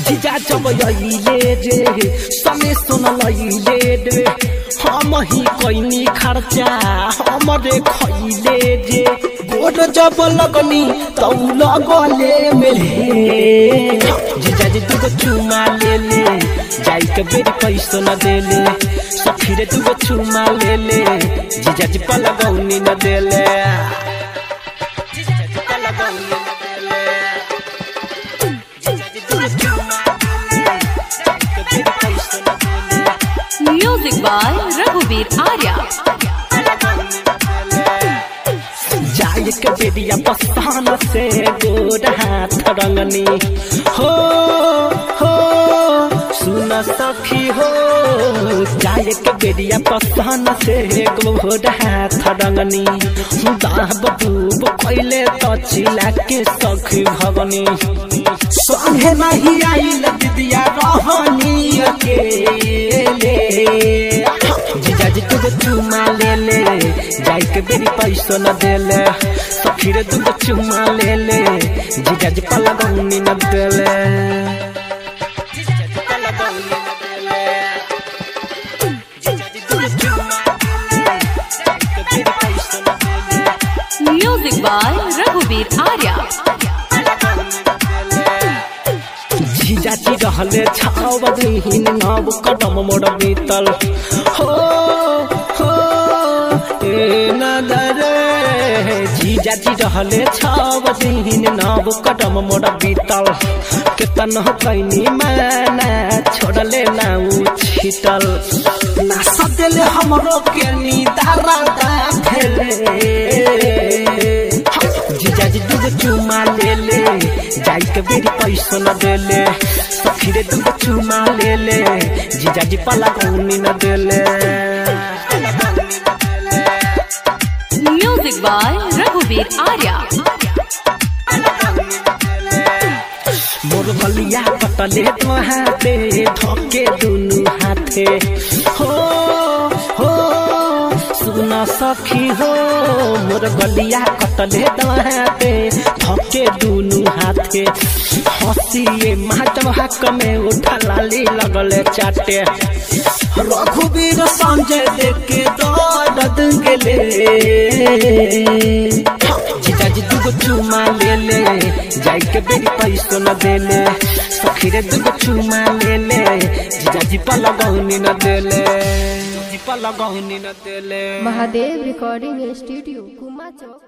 जीजा जब अइले रे सने सुनलइले रे हम ही कैनी खर्चा हमरे खइले रे गोड़ जब लगनी तौ लगले मेरे जीजा जी तुको चुमा ले ले जाई के बेरी पैसो न देले सखी रे तुको चुमा ले ले जीजा जी पलगौनी न देले जीजा जी पलगौनी न देले जीजा जी तुको चुमा ले ले जाई के बेरी पैसो न देले Music by Raghuveer Arya. जाय के बेरिया पसान से गोर हाथ रंगनी हो हो सुन सखी हो जाय के बेरिया पसान से गोर हाथ रंगनी दाब डूब कैले तो चिला के सखी भगनी संगे नहीं आइल दिदिया रहनी अकेले जीजा जी तुझे चुमा ले ले जाई के बेरी पैसो न देले सखी रे तुझे चुमा ले ले जीजा जी पलगौनी न देले जीजा जी पलगौनी न देले जीजा जी तुझे चुमा ले ले जाई के बेरी पैसो न देले Music by Raghuveer Arya. जीजाजी रहले छाव दिहिन नव कदम मोड़ बीतल हो हो ए नदर जीजाजी रहले छाव दिहिन नव कदम मोड़ बीतल केतन हो कैनी माना छोड़ले ना उ छिटल ना सदेले हमरो के नी दारा दा जीजाजी दूगो चुमा ले ले जाई के बेरी पैसो न देले सखी रे दूगो चुमा ले ले जीजाजी पला गौनी न देले Music by Raghuveer Arya. मोर बलिया कटले तो हाथे धके दुनु हाथे हो हो सुन सखी हो मोर गलिया कटले तो हाथे धके दुनु हाथे हंसिए मातम हक में उठा लाली लगले चाटे रघुवीर संजय देखे दर्द गेले जीजा जी दूगो चुमा ले ले जाई के बेरी पैसो न देले सखी रे दूगो चुमा ले ले जीजा जी पलगौनी न देले जी पलगौनी न देले महादेव रिकॉर्डिंग स्टूडियो कुमा चौक